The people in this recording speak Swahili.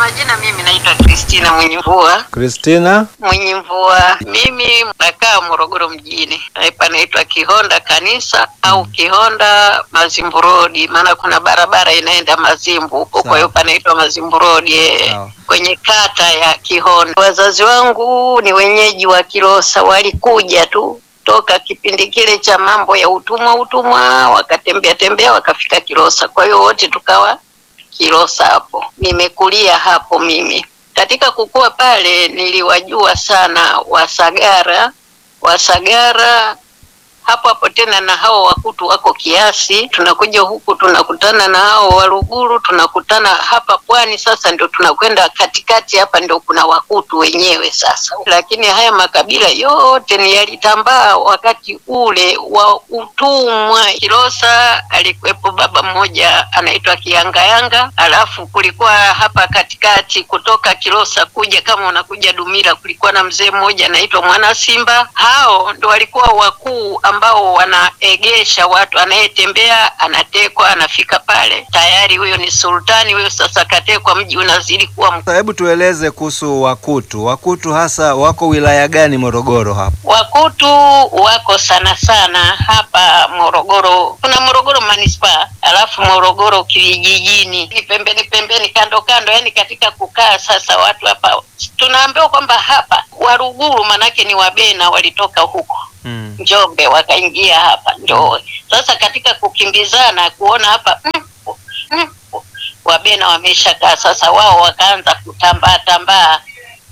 majina mimi naitwa Kristina Mwenye Mvua. Kristina, Mwenye Mvua, mimi nakaa Morogoro mjini, panaitwa Kihonda kanisa au Kihonda Mazimbu Road, maana kuna barabara inaenda Mazimbu huko, kwa hiyo panaitwa Mazimbu Road eh, Sawa. kwenye kata ya Kihonda. Wazazi wangu ni wenyeji wa Kilosa, walikuja tu toka kipindi kile cha mambo ya utumwa utumwa, wakatembea tembea wakafika Kilosa, kwa hiyo wote tukawa Kilosa hapo. Nimekulia hapo mimi. Katika kukua pale niliwajua sana Wasagara, Wasagara hapo hapo tena na hao Wakutu wako kiasi. Tunakuja huku tunakutana na hao Waluguru, tunakutana hapa pwani. Sasa ndio tunakwenda katikati hapa, ndio kuna Wakutu wenyewe sasa. Lakini haya makabila yote ni yalitambaa wakati ule wa utumwa. Kilosa alikuwepo baba mmoja anaitwa Kiyangayanga, alafu kulikuwa hapa katikati kutoka Kilosa kuja kama unakuja Dumila, kulikuwa na mzee mmoja anaitwa Mwana Simba. Hao ndo walikuwa wakuu ambao wanaegesha watu, anayetembea anatekwa, anafika pale tayari, huyo ni sultani huyo. Sasa katekwa, mji unazidi kuwa mkubwa. sasa hebu tueleze kuhusu Wakutu. Wakutu hasa wako wilaya gani Morogoro hapa? Wakutu wako sana sana hapa Morogoro. Kuna Morogoro manispaa, alafu Morogoro kijijini, ni pembeni pembeni, kando kando, yani katika kukaa. Sasa watu hapa tunaambiwa kwamba hapa Waruguru manake ni Wabena walitoka huko Mm. Njombe wakaingia hapa ndio sasa katika kukimbizana kuona hapa mm, mm, Wabena wameshakaa sasa, wao wakaanza kutambaa tambaa